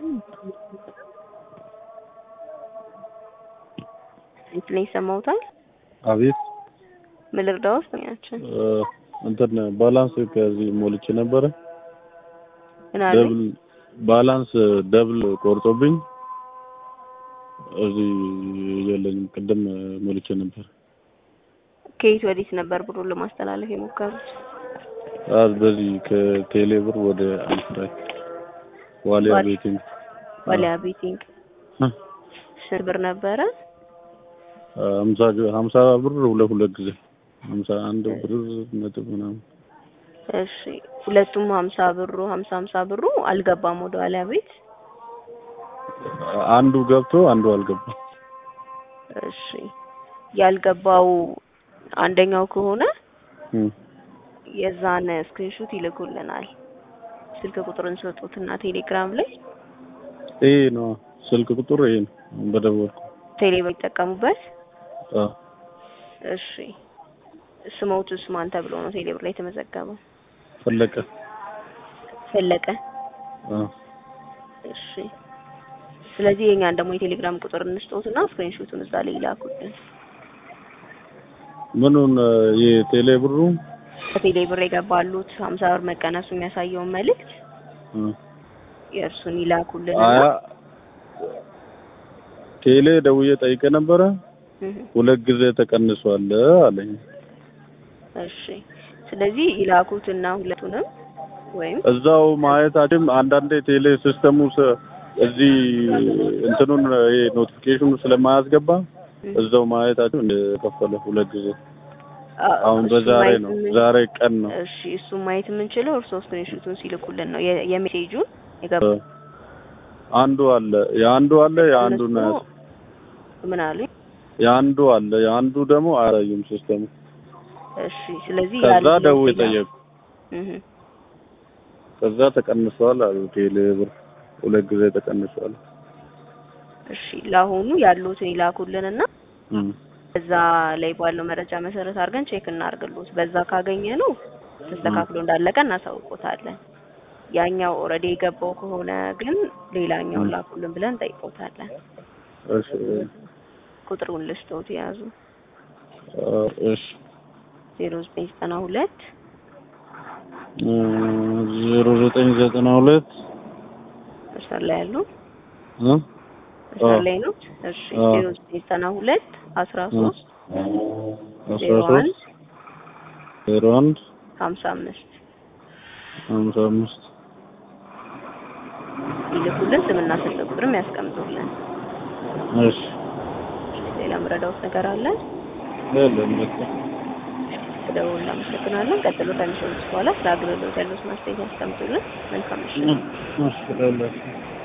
እንትን ይሰማውታል። አቤት ምን ልርዳዎት? ያችን እ፣ እንትን ባላንስ ከዚህ ሞልቼ ነበረ ምን አለ? ደብል ባላንስ ደብል ቆርጦብኝ እዚህ የለኝም። ቅድም ሞልቼ ነበር። ከየት ወዴት ነበር ብሩን ለማስተላለፍ የሞከሩት? አ በዚህ ከቴሌ ብር ወደ አንፍራይ ዋሊያ ዋሊ- ቤቲንግ ዋሊያ ቤቲንግ እ፣ ስንት ብር ነበረ? ሀምሳ ሀምሳ ብር ሁለት ሁለት ጊዜ ሀምሳ አንድ ብር ነጥብ ምናምን እሺ ሁለቱም ሀምሳ ብሩ ሀምሳ ሀምሳ ብሩ አልገባም ወደ ዋሊያ ቤት። አንዱ ገብቶ አንዱ አልገባም። እሺ ያልገባው አንደኛው ከሆነ እ፣ የዛን ስክሪንሾት ይልኩልናል። ስልክ ቁጥርን ሰጡትና ቴሌግራም ላይ ይሄ ነው ስልክ ቁጥር ይሄ ነው በደወልኩ ቴሌ ይጠቀሙበት። አ እሺ ስሞቱስ ማን ተብሎ ነው ቴሌ ብር ላይ የተመዘገበው? ፈለቀ ፈለቀ። አ እሺ ስለዚህ የኛን ደግሞ የቴሌግራም ቁጥር እንስጠውትና ስክሪንሾቱን እዛ ላይ ይላኩልን። ምኑን የቴሌ ብሩ ከቴሌ ብር የገባሉት ሀምሳ ብር መቀነሱ የሚያሳየውን መልእክት እ፣ የእርሱን ይላኩልን። አያ ቴሌ ደውዬ ጠይቄ ነበረ። ሁለት ጊዜ ተቀንሷል አለኝ። እሺ ስለዚህ ይላኩትና ሁለቱንም ወይም እዛው ማየታችን አንዳንዴ ቴሌ ሲስተሙ ስ- እዚህ እንትኑን ይሄ ኖቲፊኬሽኑ ስለማያስገባ እዛው ማየታችን እንደከፈለ ሁለት ጊዜ አሁን እሱን በዛሬ ማየት ነው የምን- ዛሬ ቀን ነው እሺ እሱን ማየት የምንችለው እርስዎ ስክሪንሾቱን ሲልኩልን ነው የ- የሜሴጁን የገባ አንዱ አለ የአንዱ አለ የአንዱ ነው እነሱ ምን አሉ? የአንዱ አለ የአንዱ ደግሞ አያሳይም ሲስተሙ እሺ ስለዚህ ከዛ ያሉት ደውዬ ሌላ- ጠየቁ እህ ከዛ ተቀንሷል አሉ ቴሌ ብር ሁለት ጊዜ ተቀንሷል እሺ ለአሁኑ ያሉትን ይላኩልንና እም። እዛ ላይ ባለው መረጃ መሰረት አድርገን ቼክ እናርግሉት። በዛ ካገኘ ነው ተስተካክሎ እንዳለቀ እናሳውቆታለን። ያኛው ኦልሬዲ የገባው ከሆነ ግን ሌላኛውን ም። ላኩልን ብለን ጠይቆታለን። እሺ ቁጥሩን ልስቶት የያዙ አ፣ እሺ ዜሮ ዘጠኝ ዘጠና ሁለት ዜሮ ዘጠኝ ዘጠና ሁለት መስመር ላይ ያሉ እ? መስመር አዎ። ላይ ነው። እሺ አዎ። ዜሮ ዘጠኝ ዘጠና ሁለት አስራ ሶስት አስራ ዜሮ አንድ ሶስት ዜሮ አንድ ሀምሳ አምስት ሀምሳ አምስት ይልኩልን። ስምና ስልክ ቁጥርም ያስቀምጡልን። እሺ ሌላ ምረዳውት ነገር አለ? የለም በቃ ደውል እናመሰግናለን። ቀጥሎ ከሚሰሩት በኋላ ስለ አገልግሎት ያሉት ማስተያየት ያስቀምጡልን። መልካም ምሽት። እሺ